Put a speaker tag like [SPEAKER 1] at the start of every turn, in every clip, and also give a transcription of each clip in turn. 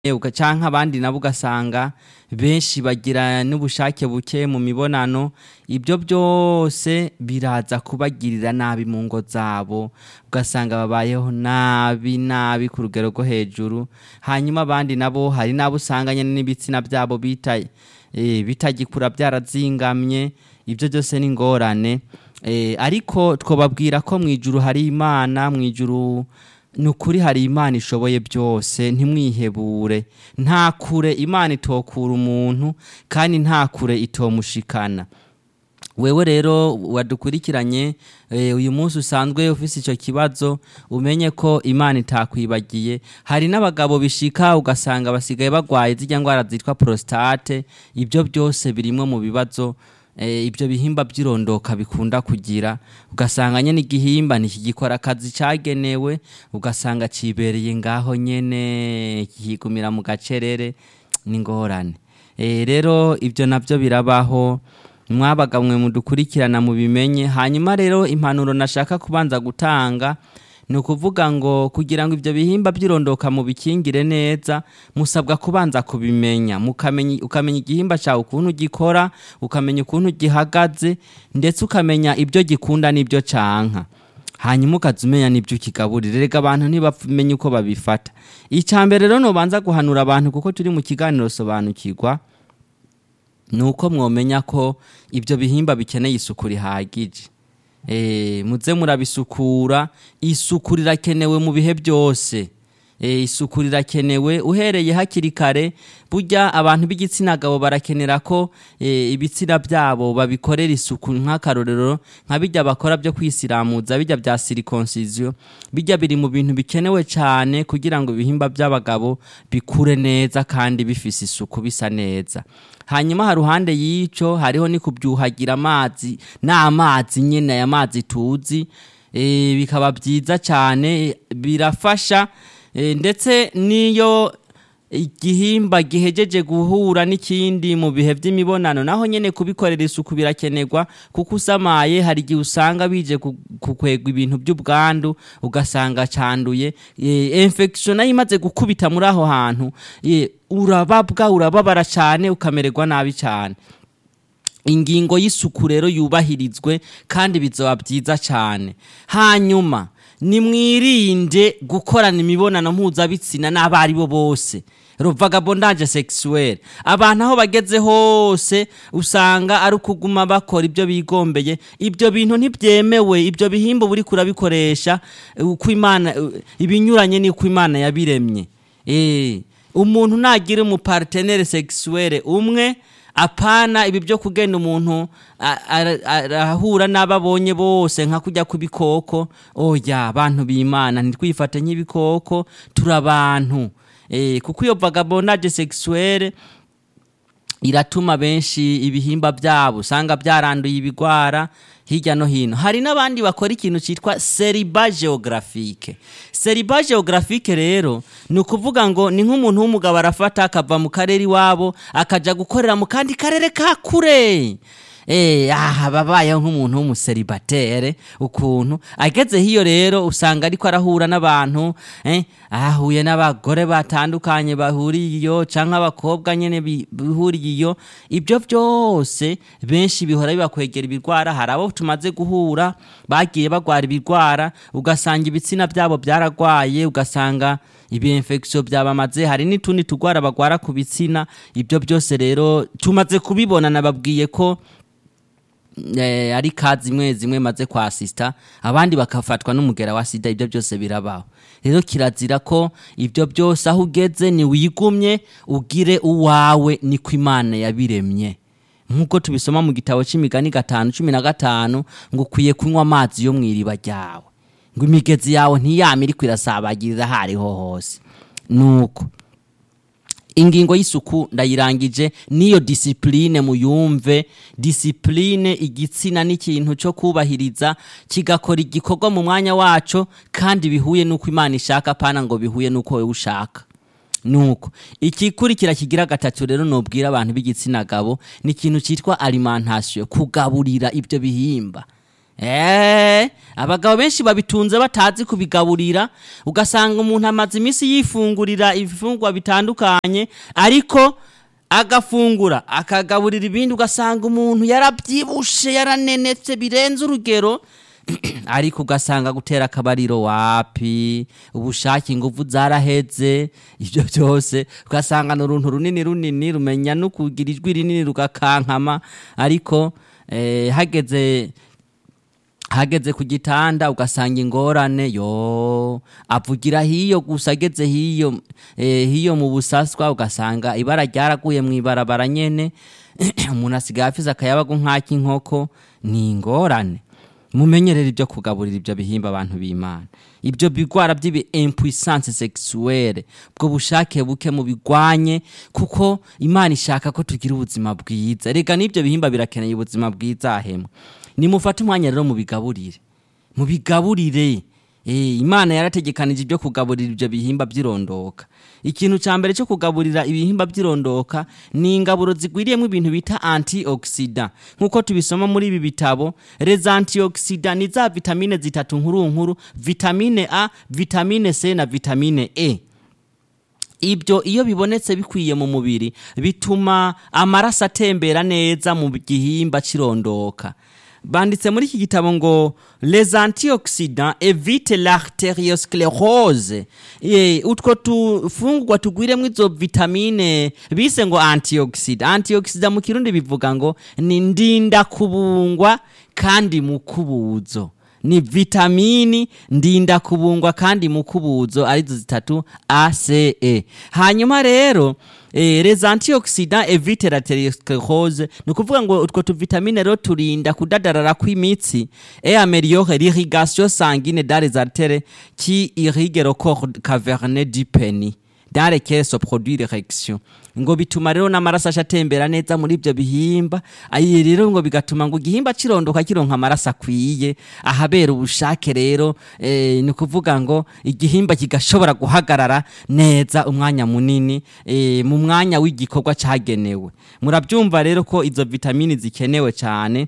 [SPEAKER 1] uga- canke abandi nabo ugasanga benshi bagira n'ubushake buke mu mibonano ibyo byose biraza kubagirira nabi mu ngo zabo ugasanga babayeho nabi nabi ku rugero rwo hejuru hanyuma abandi nabo hari n'abo usanga nyene n'ibitsina byabo bita eh, bitagikura byarazingamye ibyo byose ni ingorane eh, ariko twobabwira ko mu ijuru hari imana mu ijuru ni ukuri hari imana ishoboye byose ntimwihebure nta kure imana itokura umuntu kandi nta kure itomushikana wewe rero wadukurikiranye eh, uyu munsi usanzwe ufise icyo kibazo umenye ko imana itakwibagiye hari n'abagabo bishika ugasanga basigaye bagwaye zirya ndwara zitwa prostate ibyo byose birimwo mu bibazo eh, ibyo bihimba by'irondoka bikunda kugira ugasanga nyene igihimba ntikigikora akazi cagenewe ugasanga cibereye ngaho nyene kikigumira mu gacerere n'ingorane Eh, rero ibyo nabyo birabaho mwabaga mwe mudukurikirana mubimenye hanyuma rero impanuro nashaka kubanza gutanga ni ukuvuga ngo kugira ngo ibyo bihimba by'irondoka mubikingire neza musabwa kubanza kubimenya mukamenya ukamenya igihimba cyawe ukuntu gikora ukamenya ukuntu gihagaze ndetse ukamenya ibyo gikunda n'ibyo canka hanyuma ukaza umenya n'ibyo ukigaburira rega abantu ntibamenye uko babifata icya mbere rero nubanza guhanura abantu kuko turi mu kiganiro sobanukirwa ni uko mwomenya ko ibyo bihimba bikeneye isuku rihagije Eh, muze murabisukura isuku rirakenewe mu bihe byose Eh, isuku rirakenewe uhereye hakiri kare burya abantu b'igitsina gabo barakenera ko eh, ibitsina byabo babikorera isuku nk'akarorero nka bijya bakora byo kwisiramuza bijya bya silikonsiziyo bijya biri mu bintu bikenewe cyane kugira ngo ibihimba by'abagabo bikure neza kandi bifise isuku bisa neza hanyuma ha ruhande y'ico hariho ni kubyuhagira amazi n'amazi nyine aya mazi tuzi eh, bikaba byiza cyane birafasha eh, ndetse n'iyo igihimba gihejeje guhura n'ikindi mu bihe by'imibonano naho nyene kubikorera isuku birakenerwa kuko usamaye hari igihe usanga bije ku- kukwegwa ibintu by'ubwandu ugasanga canduye e, infection nayo imaze gukubita muri aho hantu e, urababwa urababara cyane ukamererwa nabi cyane ingingo y'isuku rero yubahirizwe kandi bizoba byiza cyane hanyuma nimwirinde gukorana imibonano mpuzabitsina n'abo ari bo bose vagabondage sexuelle abantu aho bageze hose usanga ari ukuguma bakora ibyo bigombeye ibyo bintu ntibyemewe ibyo bihimba buri kurabikoresha uko imana ibinyuranye n'uko imana yabiremye eh umuntu nagira umupartenere sexuelle umwe apana ibi byo kugenda umuntu a- ara- arahura n'ababonye bose nka kujya ku bikoko oya abantu b'imana ntitwifate nk'ibikoko turi abantu eh, kuko iyo vagabondage sexuelle iratuma benshi ibihimba byabo usanga byaranduye ibigwara hirya no hino hari n'abandi bakora ikintu cyitwa seriba geographique seriba geographique rero ni ukuvuga ngo ni nk'umuntu w'umugabo arafata akava mu karere iwabo akaja gukorera mu kandi karere ka kure Eh, aha babayeho nk'umuntu w'umuseribatere ukuntu ageze hiyo rero usanga ariko arahura n'abantu eh, ahuye n'abagore batandukanye bahuriye iyo canke abakobwa nyene bi- bihuriye iyo ibyo byose benshi bihora bibakwegera ibirwara hari abo tumaze guhura bagiye bagwara ibirwara ugasanga ibitsina byabo byaragwaye ugasanga ibi infection byabamaze hari n'utundi tugwara bagwara ku bitsina ibyo byose rero tumaze kubibona nababwiye ko eh, ari ka zimwe zimwe maze kwa asista abandi bakafatwa n'umugera wa sida ibyo byose birabaho rero kirazira ko ibyo byose aho ugeze ni wigumye ugire uwawe niko imana yabiremye nk'uko tubisoma mu gitabo cy'imigani gatanu cumi na gatanu ngo ukwiye kunywa amazi yo mu iriba ryawe ngo imigezi yawe ntiyame iriko irasabagirira aho ariho hose nuko ingingo y'isuku ndayirangije niyo disipurine muyumve disipurine igitsina n'ikintu cyo kubahiriza kigakora igikorwa mu mwanya waco kandi bihuye n'uko imana ishaka pana ngo bihuye n'uko wowe ushaka nuko ikikurikira kigira gatatu rero nobwira abantu b'igitsina gabo ni ikintu cyitwa alimentation kugaburira ibyo bihimba Eh, abagabo benshi babitunze batazi kubigaburira ugasanga umuntu amaze iminsi yifungurira ibifungwa bitandukanye ariko agafungura akagaburira ibindi ugasanga umuntu yarabyibushe yaranenetse birenze urugero ariko ugasanga gutera akabariro wapi ubushake ingufu zaraheze ibyo byose ugasanga ni uruntu runini runini rumenya no kugira ijwi rinini rugakankama ariko eh, hageze hageze ku gitanda ugasanga ingorane yo avugira hiyo gusa ageze hiyo eh, hiyo mu busaswa ugasanga ibara ryaraguye mu ibarabara nyene umuntu asigaye afise akayabagu nk'ak'inkoko ni ingorane mumenyerere ibyo kugaburira ibyo bihimba abantu b'imana ibyo bigwara by'ibi impuissance sexuelle bwo bushake buke mu bigwanye kuko imana ishaka ko tugira ubuzima bwiza rega n'ibyo bihimba birakeneye ubuzima bwiza hemwe nimufate umwanya rero mubigaburire mubigaburire Eh, imana yarategekanije ibyo kugaburira ibyo bihimba by'irondoka ikintu cya mbere cyo kugaburira ibihimba by'irondoka ni ingaburo zigwiriyemo ibintu bita antioxida nk'uko tubisoma muri ibi bitabo les antioxida ni za vitamine zitatu nkuru nkuru vitamine a vitamine c na vitamine e ibyo iyo bibonetse bikwiye mu mubiri bituma amaraso atembera neza mu gihimba cy'irondoka banditse muri iki gitabo ngo les antioxidants evite l'arteriosclerose e, utwo tufungurwa tugwiremo izo vitamine bise ngo antioxida antioxida mu kirundi bivuga ngo ni ndinda kubungwa kandi mu kubuzo ni vitamini ndinda kubungwa kandi mu kubuzo arizo zitatu ace hanyuma rero eh, les antioxidants evite l'arteriosclerose ni ukuvuga ngo utwo tuvitamine rero turinda kudadarara kw'imitsi et améliore l'irrigation sanguine dans les artères qui irriguent le corps caverneux du pénis dans lesquels se produit l'érection ngo bituma rero n'amaraso aca atembera neza muri ibyo bihimba ayi rero ngo bigatuma ngo igihimba kirondoka kironka amaraso akwiye ahabera ubushake rero eh, ni ukuvuga ngo igihimba kigashobora guhagarara neza umwanya munini eh, mu mwanya w'igikorwa cyagenewe murabyumva rero ko izo vitamini zikenewe cyane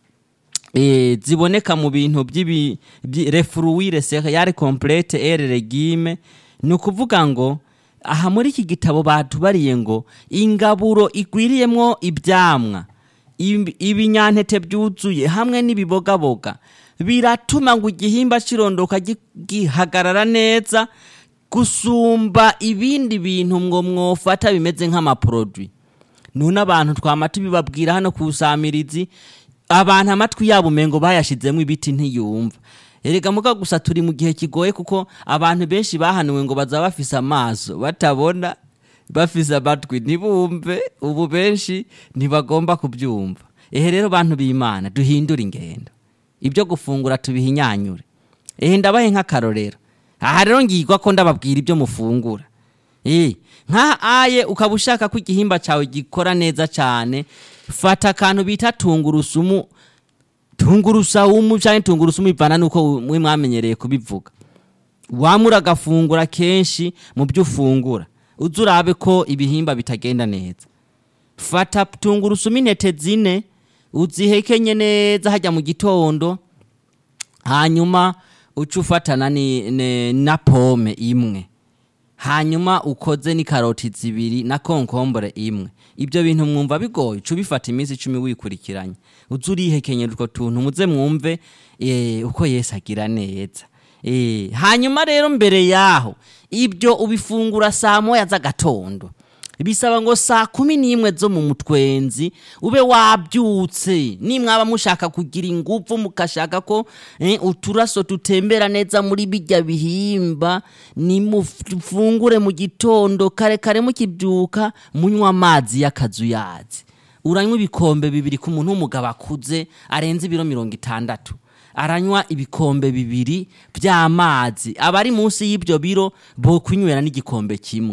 [SPEAKER 1] eh, ziboneka mu bintu by'ibi byi- refruire cereale complete et regime ni ukuvuga ngo aha muri iki gitabo batubariye ngo ingaburo igwiriyemwo ibyamwa ibi- ibinyantete byuzuye hamwe n'ibibogaboga biratuma ngo igihimba kirondoka gi- gihagarara neza gusumba ibindi bintu ngo mwofata bimeze nk'amaproduit none abantu twama tubibabwira hano ku samirizi abantu amatwi yabo umengo bayashizemo ibiti ntiyumva erega muga gusa turi mu gihe kigoye kuko abantu benshi bahanuwe ngo baza bafise amaso batabona bafise amatwi ntibumve ubu benshi ntibagomba kubyumva ehe rero bantu b'imana duhindure ingendo ibyo gufungura tubihinyanyure ehe ndabahe nk'akarorero aha rero ngirwa ko ndababwira ibyo mufungura Eh, nka aye ukaba ushaka ko igihimba cyawe gikora neza cyane fata akantu bita tungurusumu tungurusawumu cyangwa tungurusumu bivana nuko mwe mwamenyereye kubivuga wamura agafungura kenshi mu byo ufungura uze urabe ko ibihimba bitagenda neza fata tungurusumu intete zine uzihekenye neza hajya mu gitondo hanyuma uce ufatana ni, ni, na pome imwe hanyuma ukoze n'ikaroti zibiri na konkombore imwe ibyo bintu mwumva bigoye uca ubifata iminsi icumi wikurikiranye uze urihekenyera utwo tuntu muze mwumve eh, uko yesu agira neza Eh, hanyuma rero mbere yaho ibyo ubifungura saa moya z'agatondo bisaba ngo saa kumi n'imwe zo mu mutwenzi ube wabyutse nimwaba mushaka kugira ingufu mugashaka ko eh, uturaso tutembera neza muri bijya bihimba nimufungure mu gitondo kare kare mukibyuka munywa amazi y'akazuyazi uranywa ibikombe bibiri ku muntu w'umugabo akuze arenze ibiro mirongo itandatu aranywa ibikombe bibiri by'amazi abari munsi y'ibyo biro bo kunywera n'igikombe kimwe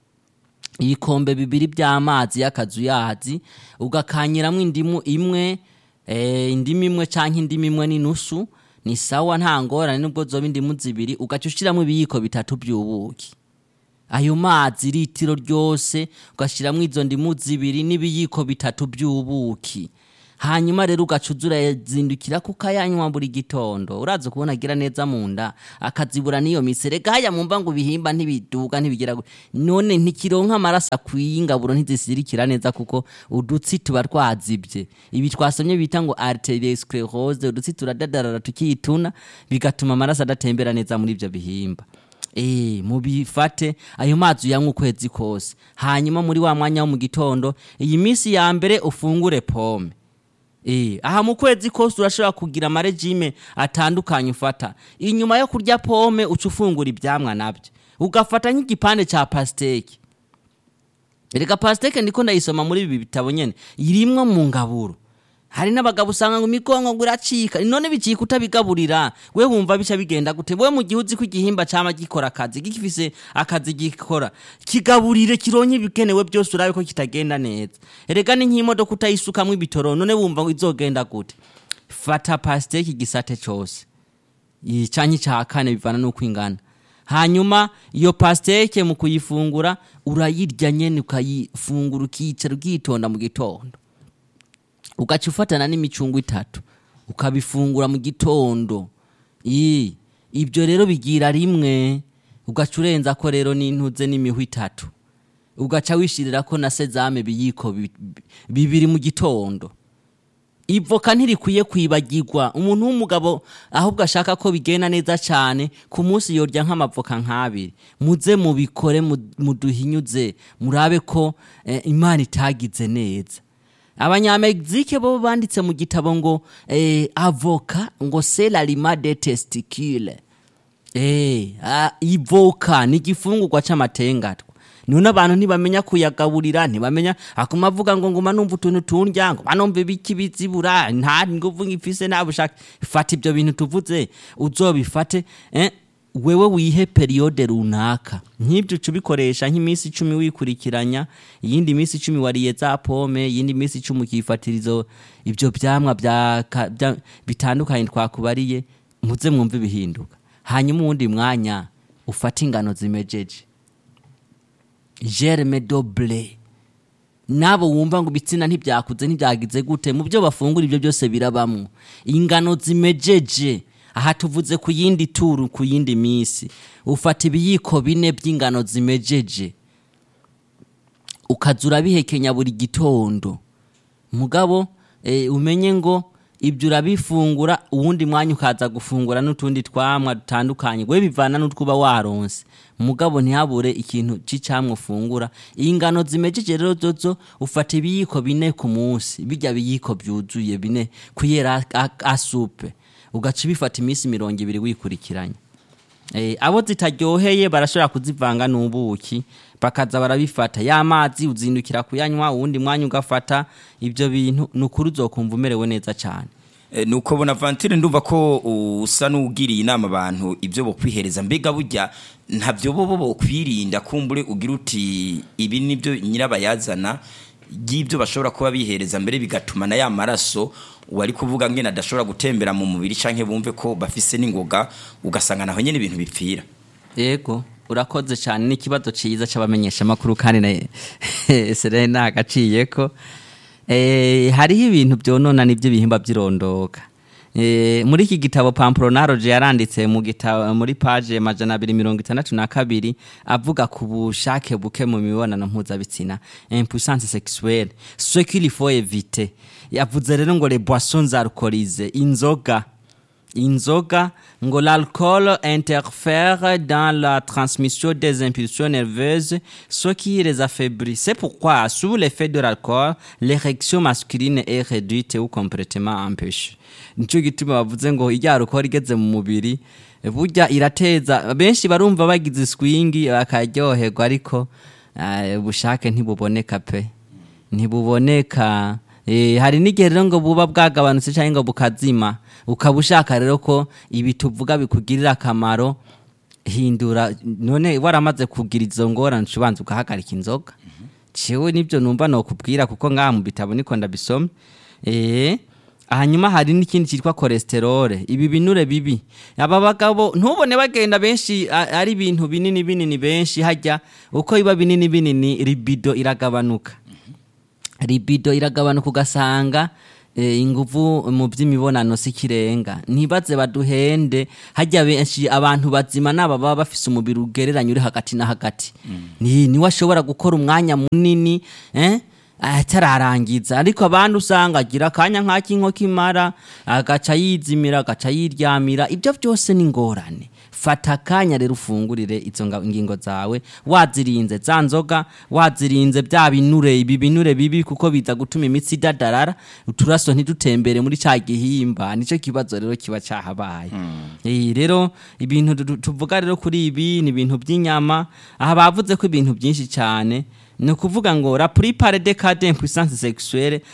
[SPEAKER 1] ibikombe bibiri by'amazi y'akazuyazi ugakanyiramo indimu imwe eh, indimu imwe cyangwa indimu imwe n'inusu ni sawa nta ngorane nubwo zoba indimu zibiri ugaca ushyiramo ibiyiko bitatu by'ubuki ayo mazi litiro ryose ugashyiramo izo ndimu zibiri n'ibiyiko bitatu by'ubuki hanyuma rero ugaca uza urazindukira kukayanywa buri gitondo uraza kubona agira neza mu nda akazibura n'iyo miserega haya mwumva ngo ibihimba ntibiduga ntibigira gu- none ntikironka amaraso akwiye ingaburo ntizisirikira neza kuko udutsi tuba twazibye ibi twasomye bita ngo arteriosclerose udutsi turadadarara tukituna bigatuma amaraso adatembera neza muri ibyo bihimba Eh, mubifate ayo mazi uyanywa ukwezi kose hanyuma muri wa mwanya wo mu gitondo iyi minsi ya mbere ufungure pome Eh, aha mu kwezi kose urashobora kugira amarejime atandukanye ufata inyuma yo kurya pome uca ufungura ibyamwa nabyo ugafata nk'igipande cya pasiteke reka pasiteke ndiko ndayisoma muri ibi bitabo nyene irimwo mu ngaburo hari n'abagabo usanga ngo imigongo ngo iracika none bicika utabigaburira we wumva bica bigenda gute we mu gihe uzi ko igihimba cama gikora akazi gifise akazi gikora kigaburire kironye ibikenewe byose urabe ko kitagenda neza erega ni nk'imodoka utayisukamwo ibitoro none wumva ngo izogenda gute fata pasiteke igisate cose canke ica kane bivana n'uko ingana hanyuma iyo pasiteke mu kuyifungura urayirya nyene ukayifungura ukicara ukitonda mu gitondo ugaca ufatana n'imicungo itatu ukabifungura mu gitondo Ii, ibyo rero bigira rimwe ugaca urenza ko rero n'intuze n'imihwi itatu ugaca wishirira ko na sezame biyiko bi- bi- bibiri mu gitondo ivoka ntirikwiye kwibagirwa umuntu w'umugabo ahubwo ashaka ko bigenda neza cyane ku munsi yorya nk'amavoka nk'abiri muze mubikore mu- muduhinyuze murabe ko eh, imana itagize neza abanyamegizike bo banditse mu gitabo ngo eh, avoka ngo c'est l'aliment des testicules Eh, ah, ivoka ni igifungurwa c'amatengatwa none abantu ntibamenya kuyagaburira ntibamenya akuma avuga ngo nguma numva utuntu tundya nguma numva ibiki bizibura nta nguvu ngifise nta bushake fata ibyo bintu tuvuze uzobifate eh, wewe wihe periyode runaka nk'ibyo uca ubikoresha nk'iminsi icumi wikurikiranya iyindi minsi icumi wariye za pome iyindi minsi icumi ukifatirizo ibyo byamwa bya ka- bya- bitandukanye twakubariye muze mwumve ibihinduka hanyuma uwundi mwanya ufate ingano zimejeje germe doble nabo wumva ngo ibitsina ntibyakuze ntibyagize gute mu byo bafungura ibyo byose birabamwo ingano zimejeje aha tuvuze ku yindi turu ku yindi minsi ufata ibiyiko bine by'ingano zimejeje ukaza urabihekenya buri gitondo mugabo eh, umenye ngo ibyo urabifungura uwundi mwanya ukaza gufungura n'utundi twamwa dutandukanye we bivana n'utwuba waronse mugabo ntihabure ikintu c'icamwa ufungura ingano zimejeje rero zozo ufata ibiyiko bine ku munsi bijya biyiko byuzuye bine kuyera a- asupe ugaca ubifata iminsi mirongo ibiri wikurikiranya Eh, abo zitaryoheye barashobora kuzivanga n'ubuki bakaza barabifata ya mazi uzindukira kuyanywa uwundi mwanya ugafata ibyo bintu ni ukuri uzokumva umerewe neza cyane
[SPEAKER 2] E, nuko bonaventure ndumva ko usa n'ugiriye inama abantu ibyo bokwihereza mbega burya ntabyo bo bo bokwirinda kumbure ugira uti ibi nibyo nyirabayazana y'ibyo bashobora kuba bihereza mbere bigatuma na ya maraso wari kuvuga ngene adashobora gutembera mu mubiri canke bumve ko bafise n'ingoga ugasanga naho nyene ibintu bipfira
[SPEAKER 1] yego urakoze cyane n'ikibazo cyiza cy'abamenyeshamakuru kandi na serena agaciye ko eh, hariho ibintu byonona n'ibyo bihimba by'irondoka Eh, muri iki gitabo pamporonaroje yaranditse mu gitabo muri page majana abiri mirongo itandatu na kabiri avuga ku bushake buke mu mibonano mpuzabitsina impuissance sexuelle ce qu'il faut éviter yavuze rero ngo les boissons alcoolisées inzoga inzoga ngo l'alcool interfère dans la transmission des impulsions nerveuses ce qui les affaiblit c'est pourquoi sous l'effet de l'alcool l'érection masculine est réduite ou complètement empêchée nico gituma bavuze ngo irya alcool igeze mu mubiri burya irateza benshi barumva bagize swingi bakaryoherwa ariko eh, ubushake ntibuboneka pe ntibuboneka Eh, hari n'igihe rero ngo buba bwagabanutse cyangwa ngo bukazima ukaba ushaka rero ko ibi tuvuga bikugirira akamaro hindura none waramaze kugira izo ngorane uca ubanza ugahagarika inzoga ciwe nibyo numva nokubwira kuko ngaha mu bitabo niko ndabisoma eh hanyuma hari n'ikindi cyitwa cholesterol ibi binure bibi aba bagabo ntubone bagenda benshi a- ari ibintu binini binini benshi hajya uko biba binini binini libido iragabanuka libido iragabanuka ugasanga eh, inguvu mu by'imibonano si kirenga ntibaze baduhende hajya benshi abantu bazima naba baba bafise umubiri ugereranye uri hagati na hagati ni niwe ashobora gukora umwanya munini eh? atararangiza ariko abandi usanga agira akanya nk'ak'inkoko imara agaca yizimira agaca yiryamira ibyo byose ni ingorane fata akanya rero ufungurire izo nga- ngingo zawe wazirinze za nzoga wazirinze bya binure ibi binure bibi kuko biza gutuma imitsi idadarara uturaso ntidutembere muri cya gihimba nicyo kibazo rero kiba cyahabaye Eh, rero ibintu tu- tuvuga rero kuri ibi ni ibintu by'inyama aha bavuze ko ibintu byinshi cyane ni ukuvuga ngo la plupart des cas d'impuissance sexuelle